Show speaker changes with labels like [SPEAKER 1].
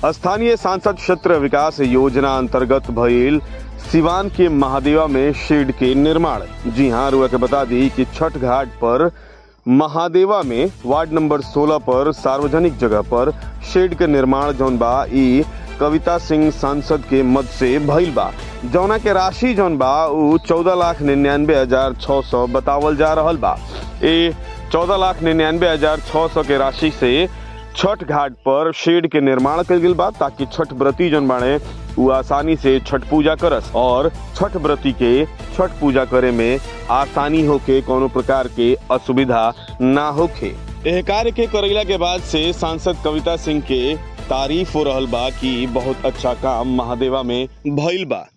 [SPEAKER 1] स्थानीय सांसद क्षेत्र विकास योजना अंतर्गत भइल सिवान के महादेवा में शेड के निर्माण जी हाँ रुआ के बता दी कि छठ घाट पर महादेवा में वार्ड नंबर 16 पर सार्वजनिक जगह पर शेड के निर्माण जौन बा ई कविता सिंह सांसद के मद से भइल बा जौना के राशि जौन बा उ चौदह लाख निन्यानवे हजार छह सौ बतावल जा रहल बा ए चौदह लाख निन्यानवे हजार छह सौ के राशि से छठ घाट पर शेड के निर्माण कल गेल बा ताकि छठ व्रती जन बाणे उ आसानी से छठ पूजा करस और छठ व्रती के छठ पूजा करे में आसानी होके कोनो प्रकार के असुविधा ना होखे एह कार्य के करैला के बाद से सांसद कविता सिंह के तारीफ हो रहल बा कि बहुत अच्छा काम महादेवा में भइल बा